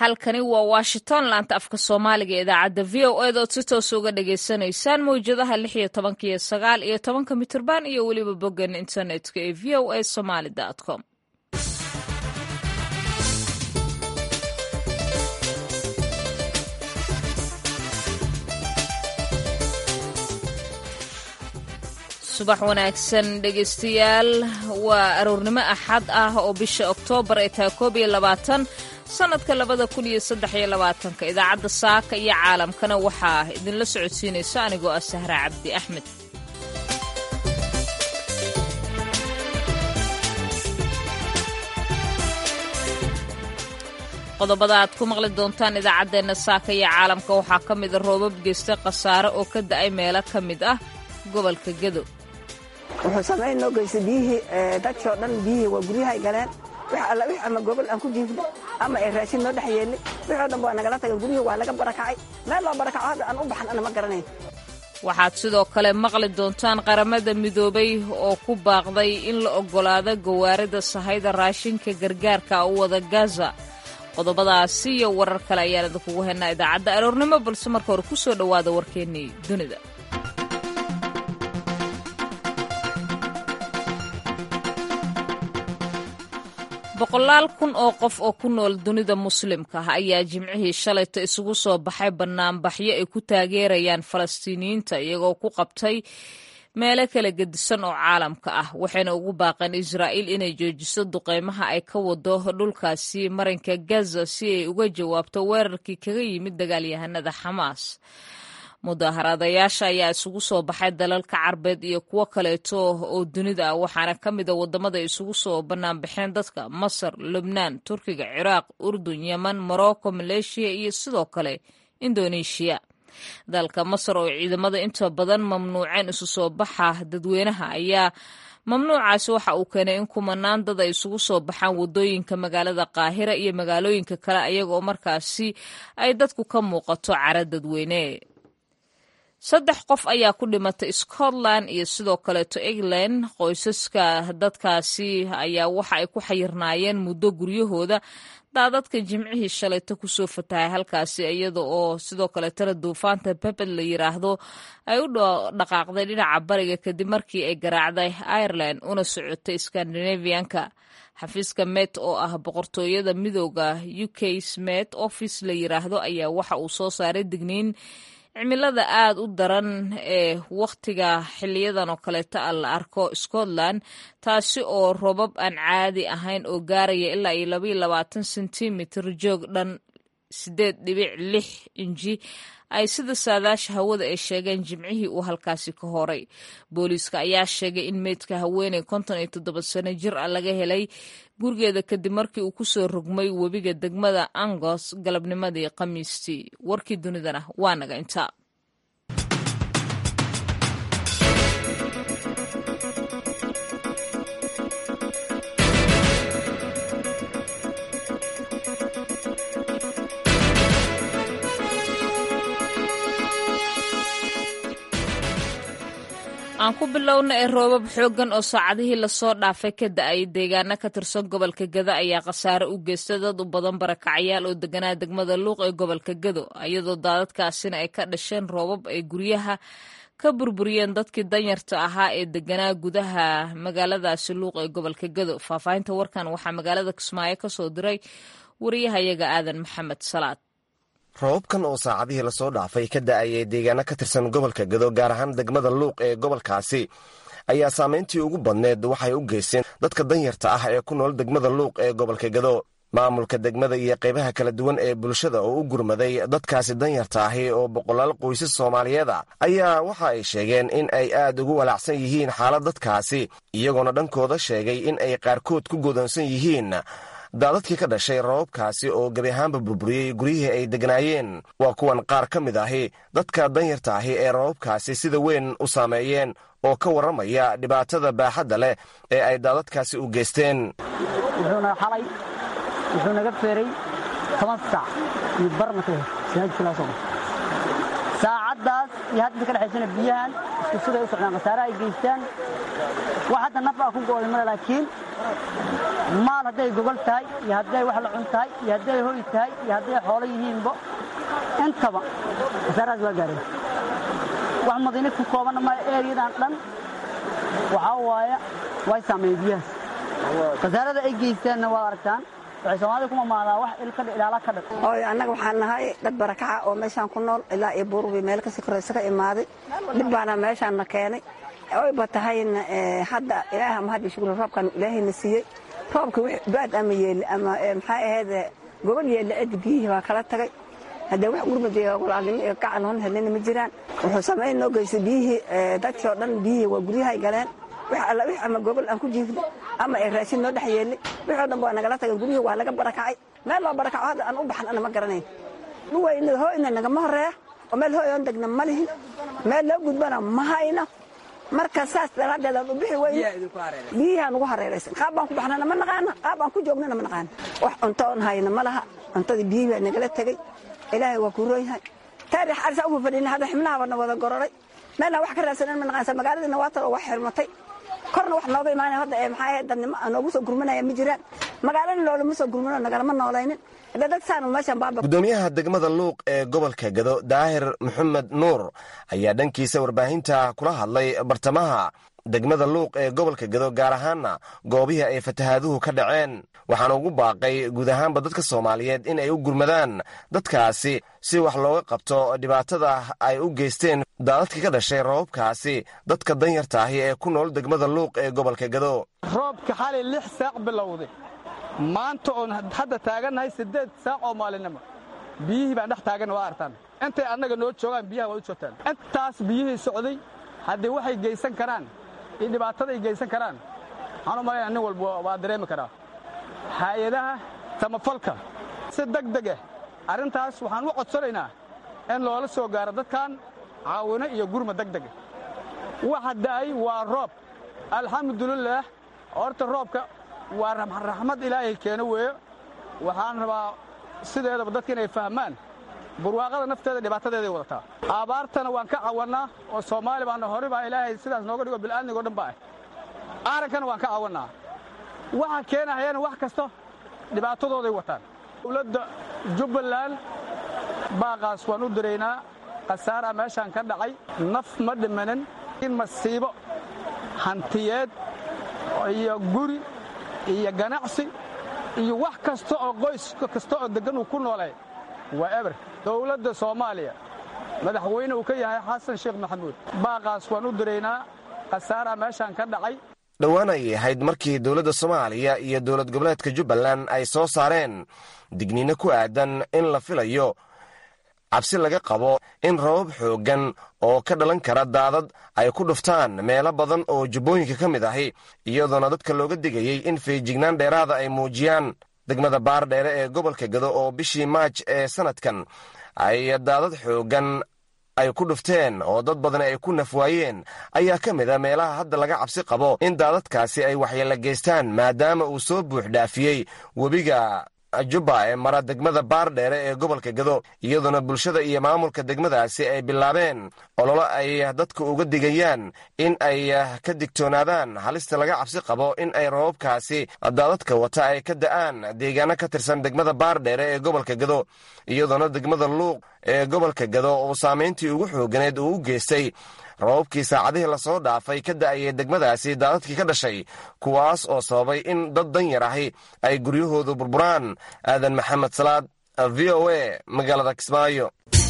halkani waa washington laanta afka soomaaliga ee idaacadda v o ed ood si toos uga dhagaysanaysaan mawjadaha lix iyo tobanka iyo sagaal iyo tobanka mitirban iyo weliba boggan internetka ee v o a somaly com subax wanaagsan dhegaystayaal waa aroornimo axad ah oo bisha oktoobar ay tahay koob iyo labaatan sannadka labada kun iyo saddex iyo labaatanka idaacadda saaka iyo caalamkana waxaa idinla socodsiinaysa anigoo ah sahra cabdi axmed qodobada aad ku maqli doontaan idaacaddeenna saaka iyo caalamka waxaa ka mida roobab geystay khasaare oo ka da'ay meelo ka mid ah gobolka gedo wuxuu samayn noo geystay biyihii dadkoo dhan biyihii waa guryahay galeen wix alla wix ama gobol aan ku jiifno ama ay raashin noo dhex yeelli wixoo dhan waa nagala tagay guryihii waa laga barakacay meel loo barakaco hadda aan u baxan ana ma garanayn waxaad sidoo kale maqli doontaan qaramada midoobay oo ku baaqday in la oggolaado gawaarida sahayda raashinka gargaarka u wada gaza qodobadaasi iyo warar kale ayaan idinkugu haynaa idaacadda aroornimo balse marka hore ku soo dhowaada warkeennii dunida boqolaal kun oo qof oo ku nool dunida muslimka ah ayaa jimcihii shalayta isugu soo baxay bannaanbaxyo ay ku taageerayaan falastiiniyiinta iyagoo ku qabtay meelo kala gedisan oo caalamka ah waxayna ugu baaqeen israa'iil inay joojiso duqeymaha ay ka wado dhulkaasi marinka gaza si ay uga jawaabto weerarkii kaga yimid dagaalyahanada xamaas mudaaharaadayaasha ayaa isugu soo baxay dalalka carbeed iyo kuwo kaleeto oo dunida ah waxaana ka mida waddamada isugu soo bannaanbaxeen dadka masar lubnaan turkiga ciraaq urdun yeman morocco maleeshiya iyo sidoo kale indoneeshiya dalka masar oo ciidamada inta badan mamnuuceen isu soo baxa dadweynaha ayaa mamnuucaasi waxa uu keenay in kumanaan dad ay isugu soo baxaan waddooyinka magaalada qaahira iyo magaalooyinka kale ayagaoo markaasi ay dadku ka muuqato cara dadweyne saddex qof ayaa ku dhimatay scotland iyo sidoo kaleeto england qoysaska dadkaasi ayaa waxa ay ku xayirnaayeen muddo guryahooda daadadka jimcihii shalayto kusoo fatahay halkaasi iyada oo sidoo kaleetana duufaanta peped la yiraahdo ay u dhaqaaqday dhinaca bariga kadib markii ay garaacday ireland una socotay scandinavianka xafiiska met oo ah boqortooyada midooda u k smet office la yiraahdo ayaa waxa uu soo saaray digniin cimilada aad u daran ee wakhtiga xiliyadan oo kaleeta a la arko scotland taasi oo robab aan caadi ahayn oo gaaraya ilaa iyo labaiyo labaatan sentimitir joog dhan sideed dhibic lix inji ay sida saadaasha hawada ay sheegeen jimcihii uu halkaasi ka horay booliiska ayaa sheegay in meydka haweeney konton iyo toddoba sano jir ah laga helay gurigeeda kadib markii uu kusoo rogmay webiga degmada angos galabnimadii khamiistii warkii dunidana waa naga intaa aan ku bilowna ee roobab xooggan oo saacadihii lasoo dhaafay ka da-ay deegaano ka tirsan gobolka gado ayaa khasaare u geystay dad u badan barakacayaal oo deganaa degmada luuq ee gobolka gado iyadoo daadadkaasina ay ka dhasheen roobab ay guryaha ka burburiyeen dadkii danyarta ahaa ee deganaa gudaha magaaladaasi luuq ee gobolka gado faahfaahinta warkan waxaa magaalada kismaayo ka soo diray wariyahayaga aadan maxamed salaad roobabkan oo saacadihii lasoo dhaafay ka da'ayay deegaano ka tirsan gobolka gado gaar ahaan degmada luuq ee gobolkaasi ayaa saamayntii ugu badneed waxay u geysteen dadka danyarta ah ee ku nool degmada luuq ee gobolka gado maamulka degmada iyo qaybaha kala duwan ee bulshada oo u gurmaday dadkaasi danyarta ahi oo boqolaal qoysas soomaaliyeed a ayaa waxa ay sheegeen in ay aad ugu walaacsan yihiin xaalad dadkaasi iyagoona dhankooda sheegay in ay qaarkood ku godoonsan yihiin daadadkii ka dhashay roobabkaasi oo gebi ahaanba burburiyey guryihii ay degnaayeen waa kuwan qaar ka mid ahi dadka danyarta ahi ee roobabkaasi sida weyn u saameeyeen oo ka warramaya dhibaatada baaxadda leh ee ay daadadkaasi u geysteen wuxuuna xalay wuxuu naga feeray toban saac iyo barnaka saacaddaas iyo hadda ka dhexaysana biyahan isku siday u socdaan khasaare ay geystaan wax hadda naf aa ku go'day male laakiin maal hadday gogol tahay iyo hadday wax la cun tahay iyo hadday hoy tahay iyo hadday xoolo yihiinba intaba khasaarahaas waa gaareen wax madiina ku koobanna ma eeriyadan dhan waxaa waaya way saameeyeen biyahaas khasaarada ay geysteenna waad aragtaan waxay soomaalida ku mamaadaa wax ilkadha ilaala ka dhag hooyo annaga waxaan nahay dad barakaca oo meeshaan ku nool ilaa iyo buurbi meel kasii koraysa ka imaaday dhib baana meeshaanna keenay oyba tahayna hadda ilaaha mahad iyo shukri roobkan ilaahayna siiyey roobka baad ama yeeli ama maxaa ahayd gobol yeeli cid biyihii baa kala tagay haddee wax gurmad iyo walaalnimo iyo gacan hon helina ma jiraan wuxuu samayn noo geystay biyihii dadkii oo dhan biyihii waa guryahay galeen wix alla wix ama gogol aan ku jiifno ama ay raashin noo dhex yeelay wixii o dhan waa nagala tagay guryihii waa laga barakacay meel loo barakaco hadda aan u baxan ana ma garanayn dhuwayna hooyna nagama horeeya oo meel hooy oon degna ma lihin meel loo gudbana ma hayno marka saas daraaddeed aan u bixi weyne biyihaan ugu hareeraysan qaab baan ku baxnana ma naqaana qaab aan ku joognana ma naqaana wax cunto oon hayna ma laha cuntadii biyihii baa nagala tegey ilaahay waa kuu roonyahay taarix arisa ugu fadhina hadda xibnahabana wada gororay meelna wax ka raadsanan ma naqaansa magaaladiina waa tan oo wax xirmatay korna wax nooga imaanaya hadda ee maxaa ahayd dadnimo aan noogu soo gurmanaya ma jiraan magaalana loolama soo gurmano nagalama noolaynin hadda dad saanu meeshan baaba gudoomiyaha degmada luuq ee gobolka gado daahir maxamed nuur ayaa dhankiisa warbaahinta kula hadlay bartamaha degmada luuq ee gobolka gado gaar ahaanna goobihii ay fatahaaduhu ka dhaceen waxaana ugu baaqay guud ahaanba dadka soomaaliyeed in ay u gurmadaan dadkaasi si wax looga qabto dhibaatada ay u geysteen daadadkii ka dhashay roobabkaasi dadka danyarta ahi ee ku nool degmada luuq ee gobolka gado roobka xalay lix saac bilowday maanta oon hadda taagannahay siddeed saac oo maalinimo biyihii baan dhex taaganna waa artaan intay annaga noo joogaan biyaha waa u joogtaan intaas biyihii socday haddii waxay geysan karaan iyo dhibaatada ay geysan karaan waxaan u malayna nin walba waa dareemi karaa hay-adaha samafalka si deg deg ah arrintaas waxaan u codsanaynaa in loola soo gaaro dadkan caawino iyo gurma deg dega waxa da'ay waa roob alxamdulilaah horta roobka waa raxmad ilaahay keeno weeyo waxaan rabaa sideedaba dadka inay fahmaan burwaaqada nafteeda dhibaatadeeday wadataa abaartana waan ka cawannaa oo soomaali baana hore baa ilaahay sidaas nooga dhigo bil'aadnigo dhan ba ah aarankana waan ka cawannaa waxa keenahayana wax kasto dhibaatadooday wataan dowladda jubbaland baaqaas waan u diraynaa khasaaraa meeshaan ka dhacay naf ma dhimanin in masiibo hantiyeed iyo guri iyo ganacsi iyo wax kasta oo qoys kasta oo deggan uu ku noolay waa eber dowladda soomaaliya madaxweyne uu ka yahay xasan sheekh maxamuud baaqaas waan u diraynaa khasaaraa meeshaan ka dhacay dhowaan ayay ahayd markii dowladda soomaaliya iyo dowlad goboleedka jubbaland ay soo saareen digniino ku aadan in la filayo cabsi laga qabo in rabab xooggan oo ka dhalan kara daadad ay ku dhuftaan meelo badan oo jubbooyinka ka mid ahi iyadoona dadka looga digayey in feejignaan dheeraada ay muujiyaan degmada baardheere ee gobolka gado oo bishii maaj ee sannadkan ay daadad xooggan ay ku dhufteen oo dad badan ay ku nafwaayeen ayaa ka mid a meelaha hadda laga cabsi qabo in daadadkaasi ay waxyeelo geystaan maadaama uu soo buux dhaafiyey webiga jubba ee mara degmada baardheere ee gobolka gado iyadoona bulshada iyo maamulka degmadaasi ay bilaabeen ololo ay dadka uga digayaan in ay ka digtoonaadaan halista laga cabsi qabo in ay rababkaasi daadadka wata ay ka da'aan deegaano ka tirsan degmada baardheere ee gobolka gado iyadoona degmada luuq ee gobolka gado oo saamayntii ugu xooganeed uu u geystay rababkii saacadihii lasoo dhaafay ka da'ayay degmadaasi daadadkii ka dhashay kuwaas oo sababay in dad danyar ahi ay guryahoodu burburaan aadan maxamed salaad v o a magaalada kismaayo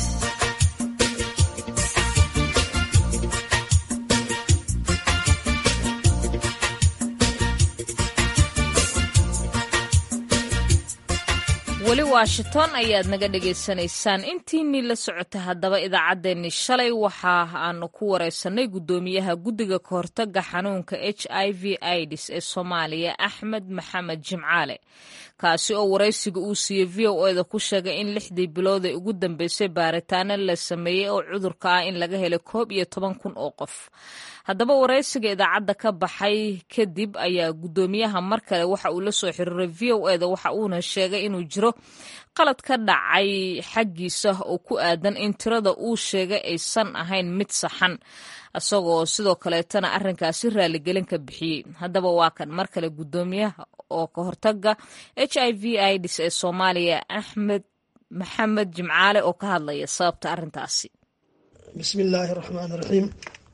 weli washington ayaad naga dhagaysanaysaan intiinii la socota haddaba idaacaddeenni shalay waxa aanu ku wareysanay guddoomiyaha guddiga kahortaga xanuunka h i v ids ee soomaaliya axmed maxamed jimcaale kaasi oo waraysiga uu siiyey v o eda ku sheegay in lixdii bilood ee ugu dambeysay baaritaano la sameeyey oo cudurka ah in laga helay koob iyo toban kun oo qof haddaba waraysiga idaacadda ka baxay kadib ayaa guddoomiyaha mar kale waxa uu la soo xiriiray v o eda waxa uuna sheegay inuu jiro qalad ka dhacay xaggiisa oo ku aadan in tirada uu sheegay aysan ahayn mid saxan isagoo sidoo kaleetana arrinkaasi raaligelin ka bixiyey haddaba waa kan mar kale guddoomiyaha oo ka hortaga h i v ids ee soomaaliya axmed maxamed jimcaale oo ka hadlaya sababta arrintaasi bismi illaahi raxmaan raxiim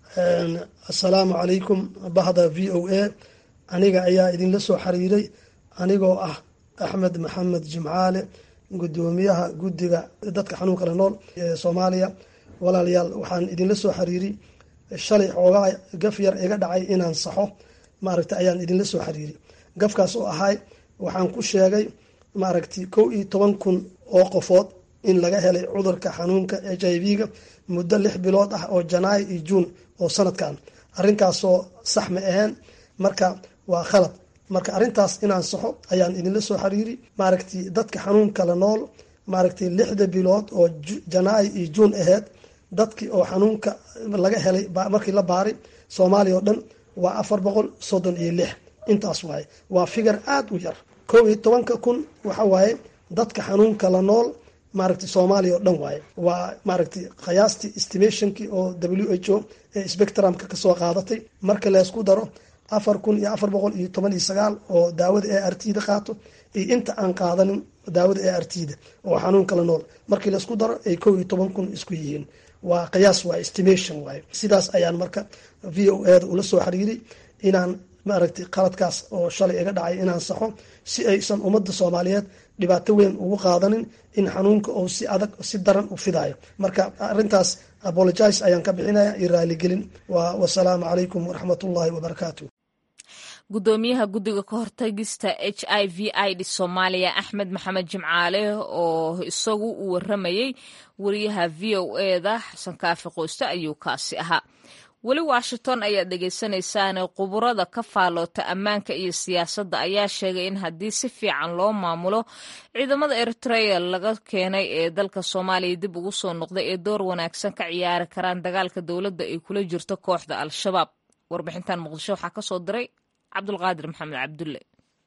assalaamu calaykum bahda v o a aniga ayaa idinla soo xiriiray anigoo ah axmed maxamed jimcaale gudoomiyaha guddiga dadka xanuunka la nool ee soomaaliya walaalayaal waxaan idinla soo xiriiri shalay xoogaa gaf yar iga dhacay inaan saxo maaragta ayaan idinla soo xiriiri gafkaas oo ahay waxaan ku sheegay maaragti kow iyo toban kun oo qofood in laga helay cudurka xanuunka h i v-ga muddo lix bilood ah oo janaayo iyo juun oo sanadkan arrinkaasoo sax ma aheen marka waa khalad marka arrintaas inaan saxo ayaan idinla soo xiriiri maaragti dadka xanuunka la nool maaragti lixda bilood oo janaayo iyo juun aheyd dadkii oo xanuunka laga helay markii la baaray soomaaliya oo dhan waa afar boqol soddon iyo lix intaas waaye waa figar aada u yar kow iyo tobanka kun waxa waaye dadka xanuunka la nool maaragti soomaaliya oo dhan waaye waa maaragti qiyaastii estimationkii oo w h o ee spectrumka kasoo qaadatay marka laysku daro afar kun iyo afar boqol iyo toban iyo sagaal oo daawada e r t da qaato iyo inta aan qaadanin daawada e r t da oo xanuunka la nool markii laysku daro ay kow iyo toban kun isku yihiin waa qiyaas waay estimation waaye sidaas ayaan marka v o a da ula soo xiriiray inaan maaragtay qaladkaas oo shalay iga dhacay inaan saxo si aysan ummadda soomaaliyeed dhibaato weyn ugu qaadanin in xanuunka oo si adag si daran u fidayo marka arintaas apologize ayaan ka bixinaya iyo raaligelin wasalaamu calaykum waraxmat ullahi wabarakaatu gudoomiyaha guddiga ka hortagista h i v id soomaaliya axmed maxamed jimcaale oo isagu uu waramayey wariyaha v o eda xasan kaafi qoyste ayuu kaasi ahaa weli washington ayaad dhegeysanaysaane quburada ka faaloota ammaanka iyo siyaasadda ayaa sheegay in haddii si fiican loo maamulo ciidamada eritrea laga keenay ee dalka soomaaliya dib ugu soo noqday ee door wanaagsan ka ciyaari karaan dagaalka dowladda ay kula jirto kooxda al-shabaab warbixintan muqdisho waxaa kasoo diray cabdulqaadir maxamed cabdulle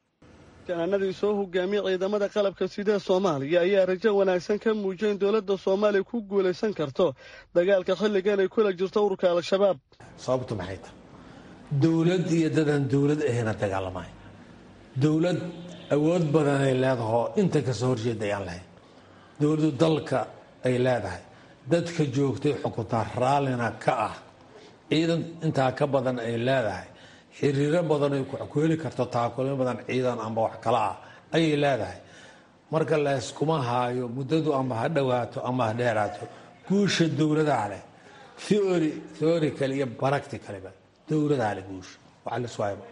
kananadii soo hogaamiyey ciidamada qalabka sida soomaaliya ayaa rajo wanaagsan ka muujiyay in dowladda soomaaliya ku guulaysan karto dagaalka xilligan ay kula jirto ururka al-shabaab sababtu maxay tahay dowlad iyo dadaan dowlad ahayna dagaalamay dowlad awood badanay leedahoo inta kasoo horjeeda ayaan lahayn dowladdu dalka ay leedahay dadka joogtay xukuntaa raallina ka ah ciidan intaa ka badan ay leedahay xiriiro badan ay ku heli karto taakulin badan ciidan amba wax kale ah ayay leedahay marka layskuma haayo muddadu amba ha dhowaato ama ha dheeraato guusha dowladaha leh theory theorical iyo practicalba dowladaha leh guusha waxa laswaayba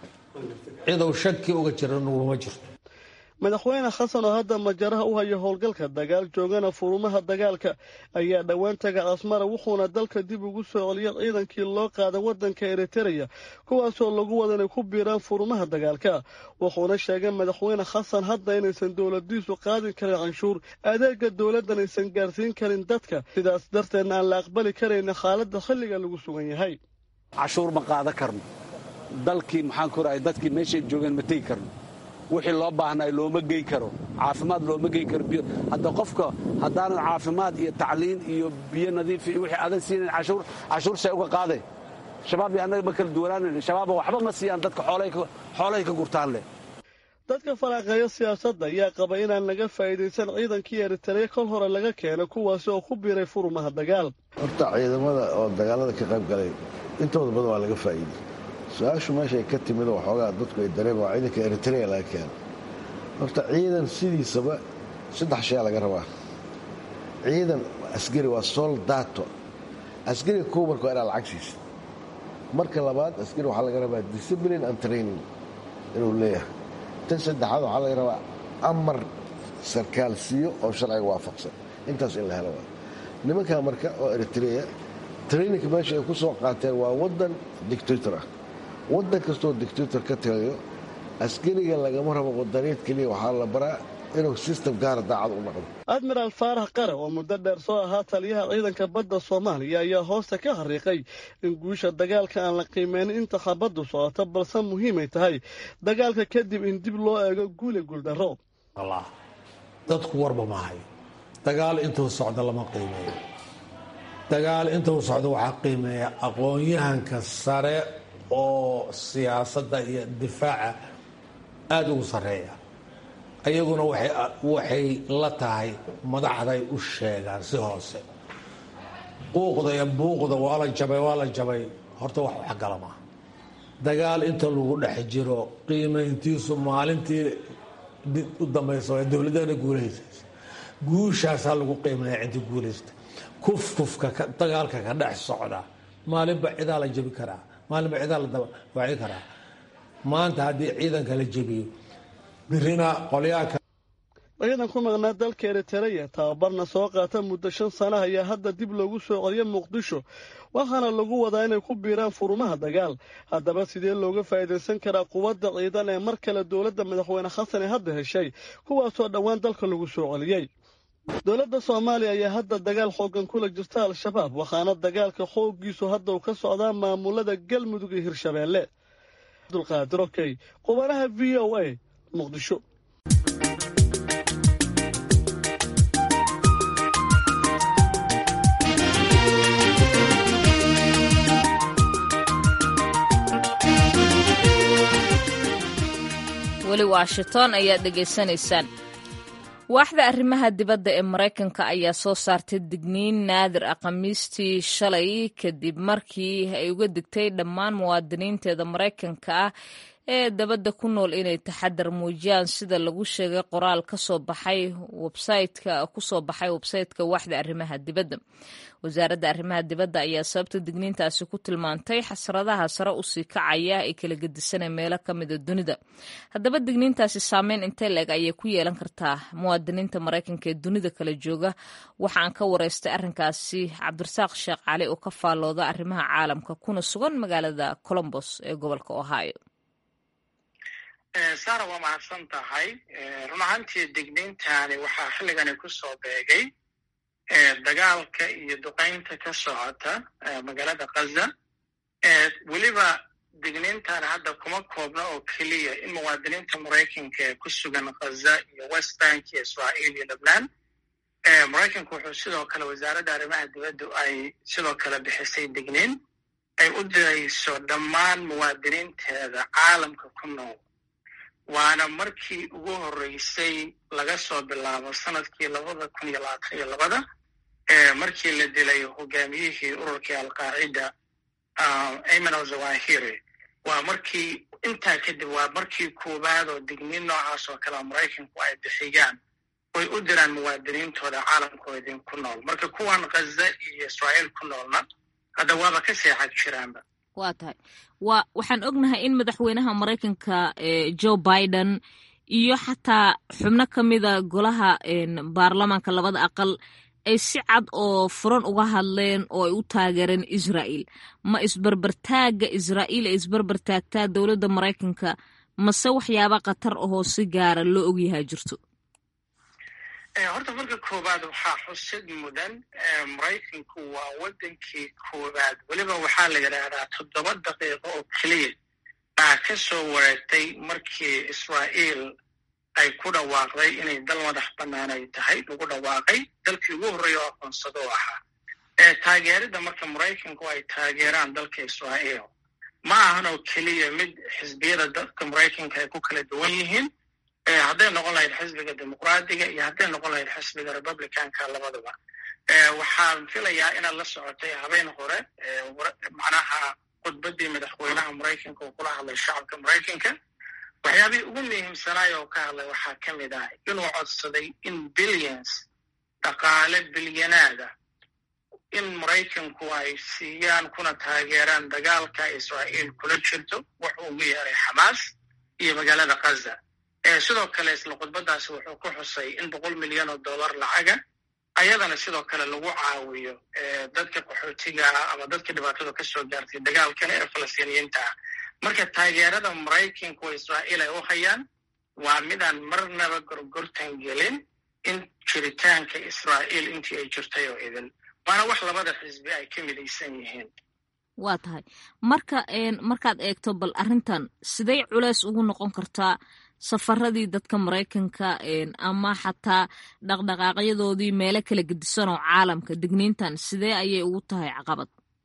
cidow shaki uga jira nuguma jirto madaxweyne xasan oo hadda majaraha u haya howlgalka dagaal joogana furumaha dagaalka ayaa dhowaan taga asmara wuxuuna dalka dib ugu soo celiyay ciidankii loo qaaday waddanka eritereya kuwaasoo lagu wada inay ku biiraan furumaha dagaalka wuxuuna sheegay madaxweyne xasan hadda inaysan dowladiisu qaadin karin canshuur adeega dowladdan aysan gaarsiin karin dadka sidaas darteedna aan la aqbali karayna xaaladda xilliga lagu sugan yahay cashuur ma qaadan karno dalkii maxaan ku rahay dadkii meeshay joogeen ma tegi karno wixii loo baahnay looma gey karo caafimaad looma gey karo biyo hadda qofka haddaanan caafimaad iyo tacliin iyo biyo nadiif iyo wixii adan siinayn cashuur cashuur say uga qaaday shabaab iyo annaga ma kala duwanaanayn shabaabba waxba ma siiyaan dadka xoolahay ka gurtaan leh dadka faraaqeeya siyaasadda ayaa qaba inaan laga faa'iidaysan ciidankii eritareya kol hore laga keenay kuwaasi oo ku biiray furumaha dagaal horta ciidamada oo dagaalada ka qayb galay intooda badan waa laga faa'iiday su-aashu meeshay ka timid oo waxoogaa dadku ay dareema waa ciidanka eritrea laga keeno horta ciidan sidiisaba saddex shaya laga rabaa ciidan askari waa soldato askariga kow marka waa inaa lacag siisa marka labaad askari waxaa laga rabaa discipline and training inuu leeyahay tan saddexaad waxaa laga rabaa amar sarkaal siiyo oo sharciga waafaqsan intaas in la helo waa nimankaa marka oo eritrea traininka meesha ay ku soo qaateen waa waddan dictator ah waddan kastoo dictator ka tagayo askariga lagama rabo wadaniid keliya waxaa la baraa inuu sistem gaara daacad u noqdo admiraal faarax qare oo muddo dheer soo ahaa taliyaha ciidanka badda soomaaliya ayaa hoosta ka xariiqay in guusha dagaalka aan la qiimeynin inta khabaddu socoto balse muhiimay tahay dagaalka kadib in dib loo eego guule guuldarro dadku warba ma hayo dagaal intuu socdo lama qiimeeyo dagaal intuu socdo waxaa qiimeeya aqoon-yahanka sare oo siyaasadda iyo difaaca aada ugu sarreeya ayaguna waxay la tahay madaxday u sheegaan si hoose quuqda iyo buuqda waa la jabay waa la jabay horta wax waxgala maaha dagaal inta lagu dhex jiro qiimayntiisu maalintii u dambaysa waa dowladana guulaysaysa guushaasaa lagu qiimeeya ciddi guulaysta kufkufka dagaalka ka dhex socda maalinba cidaa la jebi karaa maalinba cidaa la dabawaaci karaa maanta haddii ciidanka la jebiyo birina qolyaaka ciidan ku maqnaa dalka eritereya tababarna soo qaata muddo shan sana ayaa hadda dib loogu soo celiya muqdisho waxaana lagu wadaa inay ku biiraan furumaha dagaal haddaba sidee looga faa'iidaysan karaa quwadda ciidan ee mar kale dowladda madaxweyne xasan ee hadda heshay kuwaasoo dhowaan dalka lagu soo celiyey dowladda soomaaliya ayaa hadda dagaal xooggan kula jirta al-shabaab waxaana dagaalka xooggiisu hadda uu ka socdaa maamulada galmudug iyo hirshabeelle abdulqaadir okey qubanaha v o a muqdisho weli washington ayaad dhegaysanaysaan waaxda arrimaha dibadda ee maraykanka ayaa soo saartay digniin naadir ah khamiistii shalay kadib markii ay uga digtay dhammaan muwaadiniinteeda maraykanka ah ee dabadda ku nool inay taxadar muujiyaan sida lagu sheegay qoraal kasoo baxay websaytka kusoo baxay websaytka waaxda arrimaha dibadda wasaaradda arrimaha dibadda ayaa sababta digniintaasi ku tilmaantay xasradaha sare usii kacaya ee kala gedisanay meelo ka mida dunida haddaba digniintaasi saameyn intee leeg ayay ku yeelan kartaa muwaadiniinta maraykanka ee dunida kala jooga waxaan ka wareystay arrinkaasi cabdirasaaq sheekh cali oo ka faallooda arrimaha caalamka kuna sugan magaalada colombos ee gobolka ohio sara waa mahadsan tahay run ahaantii digniintani waxaa xilligani ku soo beegay dagaalka iyo duqaynta ka socota magaalada kaza weliba digniintan hadda kuma koobna oo keliya in muwaadiniinta maraykanka ee ku sugan kaza iyo west bank iyo israa'iil iyo lebnan maraykanku wuxuu sidoo kale wasaaradda arrimaha dibaddu ay sidoo kale bixisay digniin ay u dirayso dhammaan muwaadiniinteeda caalamka ku nool waana markii ugu horreysay laga soo bilaabo sanadkii labada kun iyo labaatan iyo labada markii la dilay hogaamiyihii ururkii alqaacida ayman ozawahiri waa markii intaa kadib waa markii koowaad oo digniin noocaas oo kalea maraykanku ay bixiyaan oy u diraan muwaadiniintooda caalamkoodin ku nool marka kuwan khaza iyo israa'iil ku noolna hadda waaba ka seexad jiraanba waa tahay wa waxaan ognahay in madaxweynaha maraykanka joe biden iyo xataa xubno ka mida golaha baarlamaanka labada aqal ay si cad oo furan uga hadleen oo ay u taageereen israa'il ma isbarbartaagga israa'iil ay isbarbartaagtaa dowladda maraykanka mase waxyaaba khatar ahoo si gaara loo ogyahaa jirto horta marka koowaad waxaa xusid mudan maraykanku waa waddankii koowaad weliba waxaa la yidhaahdaa toddoba daqiiqo oo keliya baa ka soo wareegtay markii israa'iil ay ku dhawaaqday inay dal madax bannaan ay tahay lagu dhawaaqay dalkii ugu horreeya oo aqoonsado oo ahaa taageeridda marka maraykanku ay taageeraan dalka israa'iil ma ahan oo keliya mid xisbiyada dalka maraykanka ay ku kala duwan yihiin hadday noqon lahayd xisbiga dimuqraadiga iyo hadday noqon lahayd xisbiga republicanka labadaba waxaan filayaa inaad la socotay habeen hore macnaha khudbaddii madaxweynaha maraykanka oo kula hadlay shacabka maraykanka waxyaabihii ugu muhiimsanaay oo ka hadlay waxaa ka mid ah inuu codsaday in billions dhaqaale bilyanaada in maraykanku ay siiyaan kuna taageeraan dagaalka israa'iil kula jirto wuxuu ugu yeeray xamaas iyo magaalada khaza sidoo kale isla khudbadaasi wuxuu ku xusay in boqol milyan oo dollar lacaga ayadana sidoo kale lagu caawiyo dadka qaxootiga ah ama dadka dhibaatada ka soo gaartay dagaalkana ee falastiiniyiinta ah marka taageerada maraykanku oo israa'iil ay u hayaan waa midaan marnaba gorgortan gelin in jiritaanka israa'iil intii ay jirtay oo idin waana wax labada xisbi ay ka midaysan yihiin waa tahay marka markaad eegto bal arrintan siday culeys ugu noqon kartaa safaradii dadka maraykanka ama xataa dhaqdhaqaaqyadoodii meelo kala gedisan oo caalamka digniintan sidee ayay ugu tahay caqabad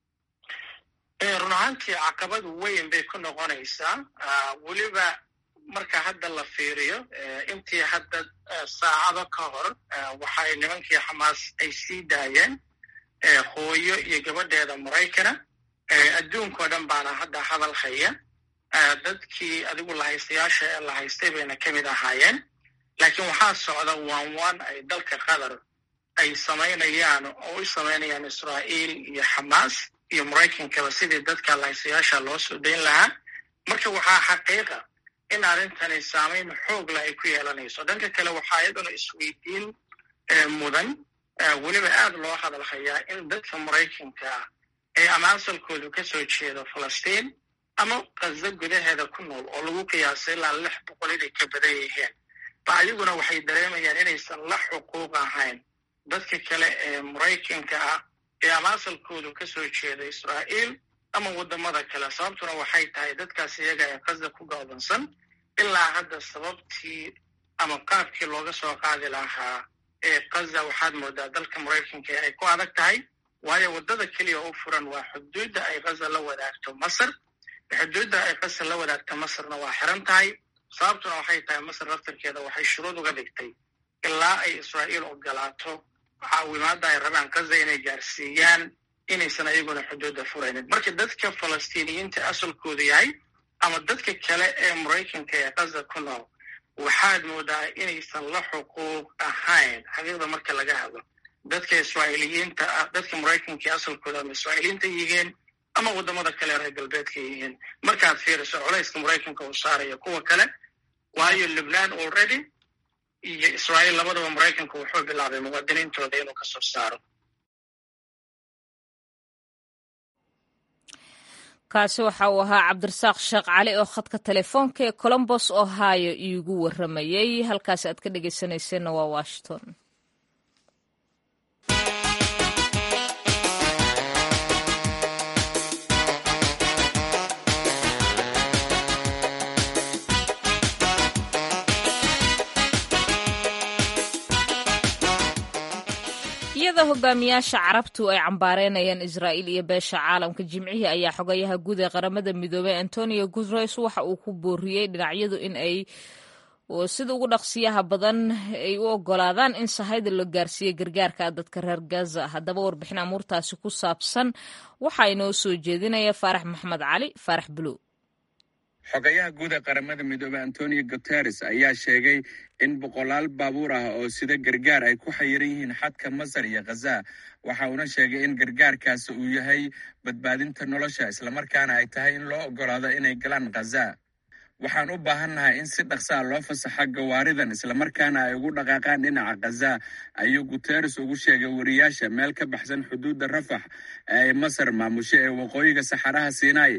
run ahaantii caqabad weyn bay ku noqonaysaa weliba marka hadda la fiiriyo intii hadda saacado ka hor waxay nimankii xamaas ay sii daayeen hooyo iyo gabadheeda maraykana adduunkao dhan baana hadda hadal haya dadkii adigu lahaystayaasha ee la haystay bayna ka mid ahaayeen laakiin waxaa socda waan waan ay dalka qatar ay samaynayaan oo u samaynayaan israa'iil iyo xamaas iyo maraykankaba sidii dadka lahaystayaasha loo soo dayn lahaa marka waxaa xaqiiqa in arrintani saamayn xoogla ay ku yeelanayso dhanka kale waxaa iyaduna isweydiin mudan weliba aad loo hadal hayaa in dadka maraykanka ah ee ama asalkoodu ka soo jeedo falastiin ama kaza gudaheeda ku nool oo lagu qiyaasay ilaa lix boqol inay ka badan yihiin ba ayaguna waxay dareemayaan inaysan la xuquuq ahayn dadka kale ee maraykanka ah ee ama asalkoodu ka soo jeeda israa'iil ama waddamada kale sababtuna waxay tahay dadkaas iyaga ee kaza ku gaabansan ilaa hadda sababtii ama qaabkii looga soo qaadi lahaa ee kaza waxaad moodaa dalka maraykanka ay ku adag tahay waayo waddada keliya u furan waa xuduudda ay kaza la wadaagto masar xuduudda ay kaza la wadaagto masarna waa xiran tahay sababtuna waxay tahay masar laftarkeeda waxay shuruud uga dhigtay ilaa ay israa'iil ogolaato caawimaadda ay rabaan kaza inay gaarsiiyaan inaysan ayaguna xuduudda furaynin marka dadka falastiiniyiinta asalkoodu yahay ama dadka kale ee maraykanka ee kaza ku nool waxaad moodaa inaysan la xuquuq ahayn xaqiiqda marka laga hadlo dadka israa'iiliyiinta ah dadka maraykanka ee asalkooda ama israa'iiliyiinta yihiin ama waddamada kale reer galbeedka yihiin markaad fiiriso culayska maraykanka uu saarayo kuwa kale waayo lubnaan already iyo israa'iil labadaba maraykanka wuxuu bilaabay muwaadiniintooda inuu kasoo saaro kaasi waxa uu ahaa cabdirasaaq sheekh cali oo khadka telefoonka ee colombos ohio iigu waramayey halkaasi aad ka dhegeysanayseena waa washington iyada hogaamiyaasha carabtu ay cambaareynayaan israa'iil iyo beesha caalamka jimcihii ayaa xogayaha guud ee qaramada midoobey antonio guteres waxa uu ku booriyey dhinacyadu in ay sida ugu dhaqsiyaha badan ay u ogolaadaan in sahayda loo gaarsiiyo gargaarka dadka reer gaza haddaba warbixin amuurtaasi ku saabsan waxaa inoo soo jeedinaya faarax maxmed cali faarax buluw xogayaha guud ee qaramada midoobey antonio guteres ayaa sheegay in boqolaal baabuur ah oo sida gargaar ay ku xayiran yihiin xadka masar iyo khaza waxa uuna sheegay in gargaarkaasi uu yahay badbaadinta nolosha islamarkaana ay tahay in loo ogolaado inay galaan khaza waxaan u baahannahay in si dhaqsaa loo fasaxa gawaaridan islamarkaana ay ugu dhaqaaqaan dhinaca khaza ayuu guteres ugu sheegay wariyaasha meel ka baxsan xuduudda rafax ee ay masar maamusho ee waqooyiga saxaraha sinai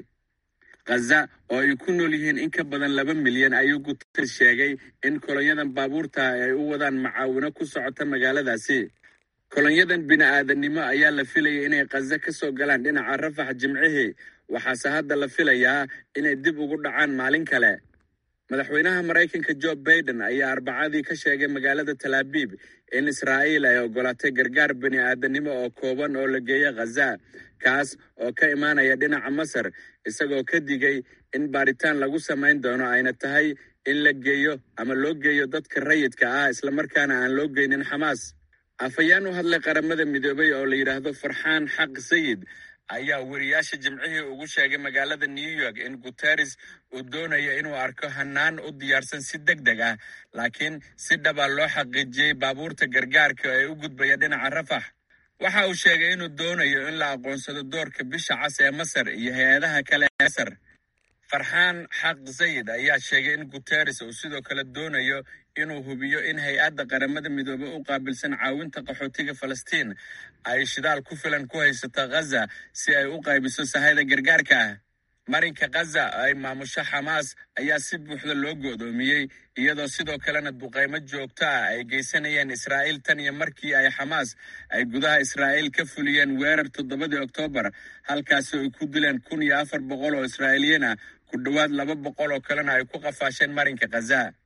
khaza oo ay ku nool yihiin in ka badan laba milyan ayuu guteres sheegay in kolonyadan baabuurta ay u wadaan macaawino ku socota magaaladaasi kolonyadan bini-aadannimo ayaa la filayay inay khaza ka soo galaan dhinaca rafax jimcihii waxaase hadda la filayaa inay dib ugu dhacaan maalin kale madaxweynaha maraykanka jo baiden ayaa arbacadii ka sheegay magaalada talaabiib in israa'iil ay ogolaatay gargaar bini-aadannimo oo kooban oo la geeyo khaza kaas oo ka imaanaya dhinaca masar isagoo ka digay in baaritaan lagu samayn doono ayna tahay in la geeyo ama loo geeyo dadka rayidka ah islamarkaana aan loo geynin xamaas afhayeen u hadlay qaramada midoobay oo la yidhaahdo farxaan xaq sayid ayaa weriyaasha jimcihii ugu sheegay magaalada new york in guteres uu doonayo inuu arko hanaan u diyaarsan si deg deg ah laakiin si dhaba loo xaqiijiyey baabuurta gargaarka ee u gudbaya dhinaca rafax waxa uu sheegay inuu doonayo in la aqoonsado doorka bisha cas ee masar iyo hay-adaha kale ee masar farxaan xaq sayid ayaa sheegay in guteres uu sidoo kale doonayo inuu hubiyo in hay-adda qaramada midoobey u qaabilsan caawinta qaxootiga falastiin ay shidaal ku filan ku haysato khaza si ay u qaybiso sahayda gargaarka ah marinka khaza ay maamusho xamaas ayaa si buuxda loo go'doomiyey iyadoo sidoo kalena duqaymo joogto ah ay geysanayeen israa'iil tan iyo markii ay xamaas ay gudaha israa'iil ka fuliyeen weerar toddobadii oktoobar halkaasi ay ku dileen kun iyo afar boqol oo israa'iiliyiin ah ku dhowaad laba boqol oo kalena ay ku qafaasheen marinka khaza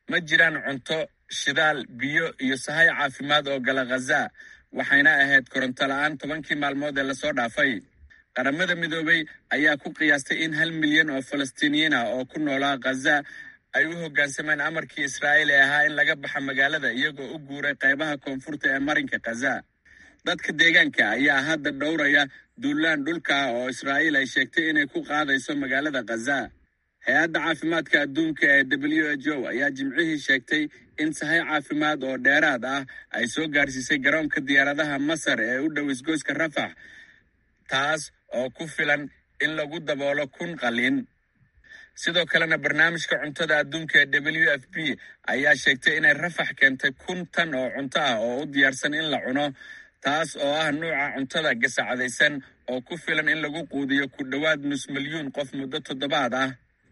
ma jiraan cunto shidaal biyo iyo sahay caafimaad oo gala khaza waxayna ahayd koronto la'aan tobankii maalmood ee lasoo dhaafay qaramada midoobey ayaa ku qiyaastay in hal milyan oo falastiiniyiin ah oo ku noolaa khaza ay u hoggaansameen amarkii israa'iil ee ahaa in laga baxa magaalada iyagoo u guuray qaybaha koonfurta ee marinka khaza dadka deegaanka ayaa hadda dhowraya duulaan dhulka ah oo israa'iil ay sheegtay inay ku qaadayso magaalada khaza hay-adda caafimaadka adduunka ee w h o ayaa jimcihii sheegtay in sahay caafimaad oo dheeraad ah ay soo gaarsiisay garoonka diyaaradaha masar ee u dhow isgoyska rafax taas oo ku filan in lagu daboolo kun qalin sidoo kalena barnaamijka cuntada adduunka ee w f p ayaa sheegtay inay rafax keentay kun tan oo cunto ah oo u diyaarsan in la cuno taas oo ah nuuca cuntada gasacadaysan oo ku filan in lagu quudiyo ku dhowaad nus milyuun qof muddo toddobaad ah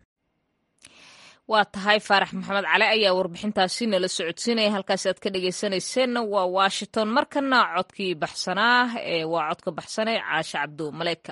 waa tahay faarax maxamed cali ayaa warbixintaasi nala socodsiinaya halkaasi aad ka dhegeysanayseena waa washington markana codkii baxsanaa ee waa codka baxsanee caashe cabdu maleyka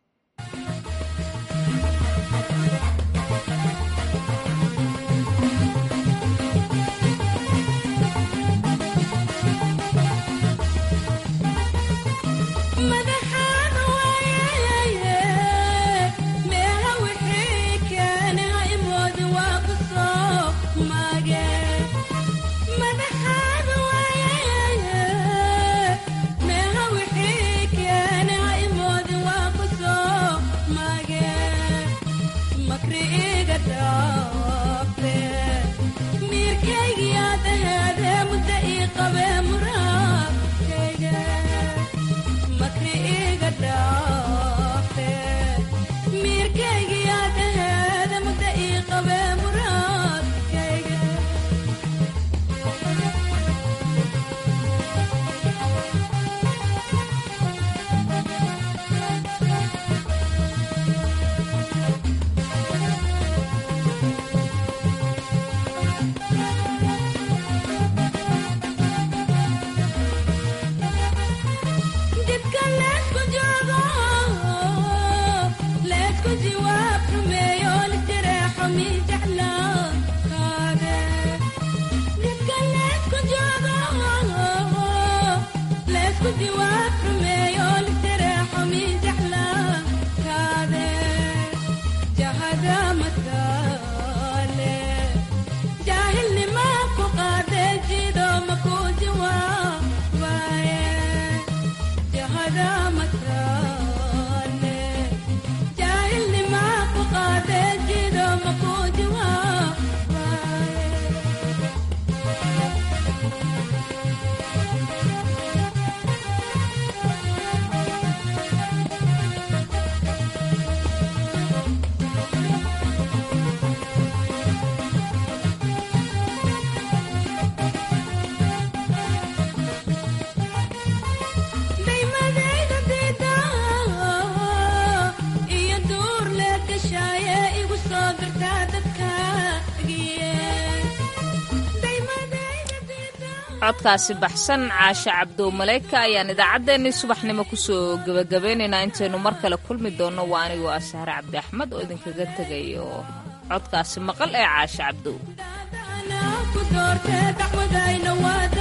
codkaasi baxsan caashe cabdow maleyka ayaan idaacaddeenii subaxnimo kusoo gebagabeynaynaa intaynu mar kale kulmi doonno waa anigoo ah sahre cabdi axmed oo idinkaga tegayo codkaasi maqal ee caashe cabdow